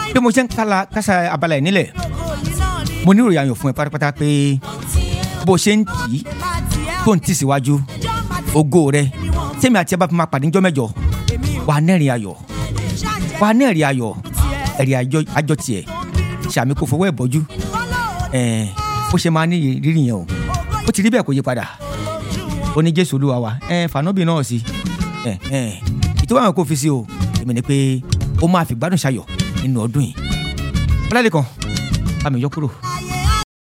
bí mo ṣe ń kala kásá abala ẹ̀ nílẹ̀ mo ní ìròyìn ayọ̀ fún ẹ pátápátá pé bó ṣe ń tì í tó ń tì síwájú ògo rẹ tèmi àti ẹ bá fi máa pàdé níjọ́ mẹ́jọ wà á nẹ́rìn ayọ̀ wà á nẹ́rìn ayọ̀ ẹ̀rìn àjọ tiẹ̀ ṣàmì kò fọwọ́ ẹ̀ bọ́jú ẹ̀ bó ṣe máa ní rírì yẹn o ó ti rí bẹ́ẹ̀ kó yí padà ó ní jésù olúwa wa ẹ fànọ́bì náà sí ẹ ẹ ìtọ́wọ́ àwọn kò fi sí o èmi ni pé ó máa fi gbádùn ṣayọ̀ nínú ọdún yìí ọlọ́lẹ̀ kan bá mi yọ kúrò.